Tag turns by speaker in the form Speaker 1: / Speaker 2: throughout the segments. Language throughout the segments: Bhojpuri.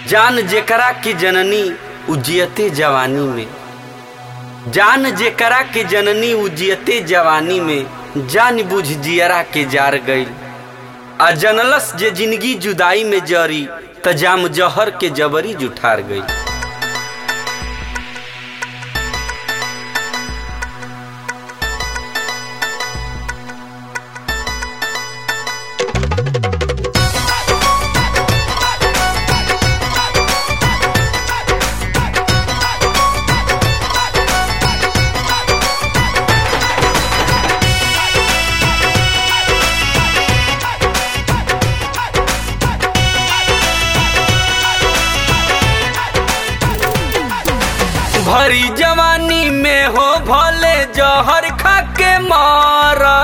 Speaker 1: जान जेकरा की जननी उजियते जवानी में जान जेकरा के जननी उजियते जवानी में जान बुझ जियरा के जार गईल आ जनलस जे जिंदगी जुदाई में जरी त जाम जहर के जबरी जुठार गई भरी जवानी में हो भले जहर खा के मारा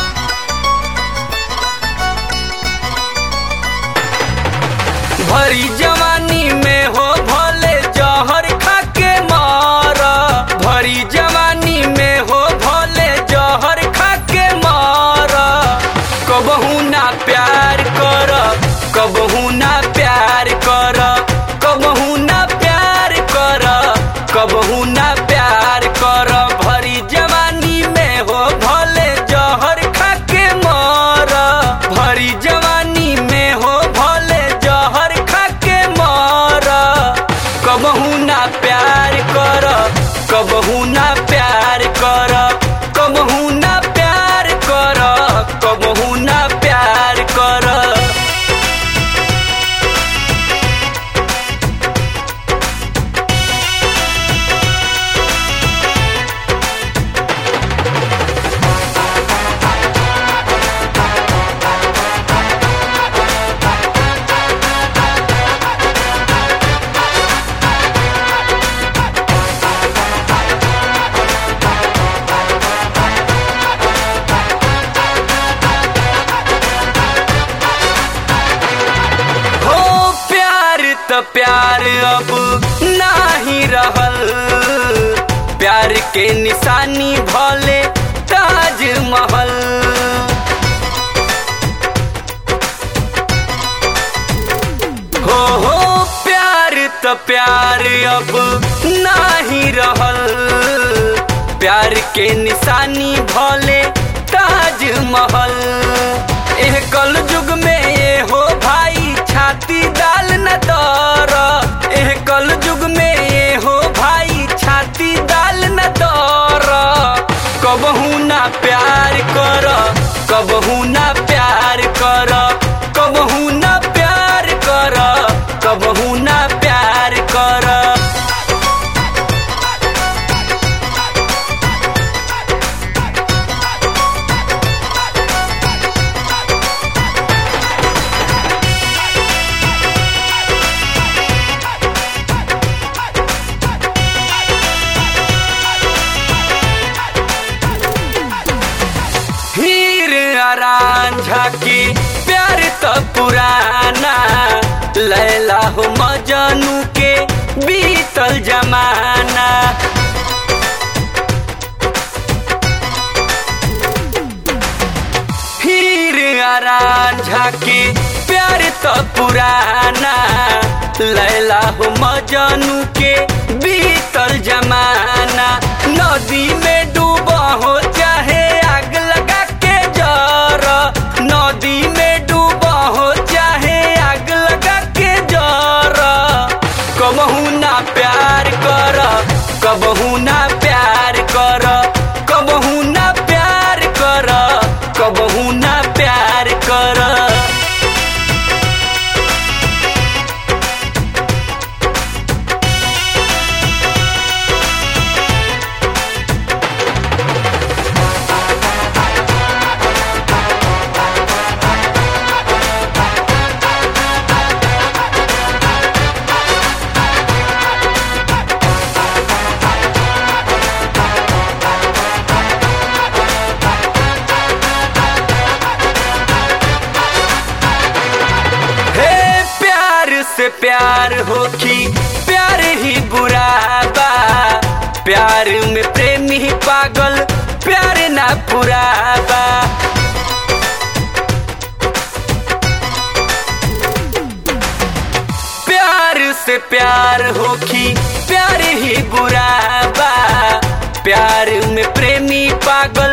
Speaker 1: भरी जवानी में हो भले जहर खा के मारा भरी जवानी में हो भले जहर खा के मारा कबहू ना प्यार कर कबहू ना प्यार कर कबहू ना प्यार कर कबहू ना प्यार कर भरी जवानी में हो भले जहर खा के मर भरी जवानी में हो भले जहर खा के मर कबहू ना प्यार कर कबहू ना प्यार कर कबहू ना प्यार कर कबहू ना प्यार कर हो प्यार त प्यार अब नाही रहल प्यार के निशानी भले ताजमहल हो हो प्यार त प्यार अब नाही रहल प्यार के निशानी भले ताजमहल एह कल युग में ये हो भाई छाती दाल न दर एह कल युग में ये हो भाई छाती दाल न दर कबहू ना प्यार कर कबहू ना प्यार कर कबहू ना प्यार कर कबहू ना प्यार कर हीर आरान झाकी प्यार तो पुराना लैला हो मजनू के बीतल जमाना हीर आरान झाकी प्यार तो पुराना लैला हो मजनू के बीतल जमाना नदी में डूबा हो चाहे आग लगा के जर नदी में डूबा हो चाहे आग लगा के जर कबहू ना प्यार कर कबहू ना प्यार कर कबहू ना प्यार कर कबहू ना प्यार कर हे प्यार से प्यार होखी प्यार ही बुरा बा प्यार में प्रेमी पागल प्यार ना पूरा बा से प्यार होखी प्यार ही बुरा बा प्यार में प्रेमी पागल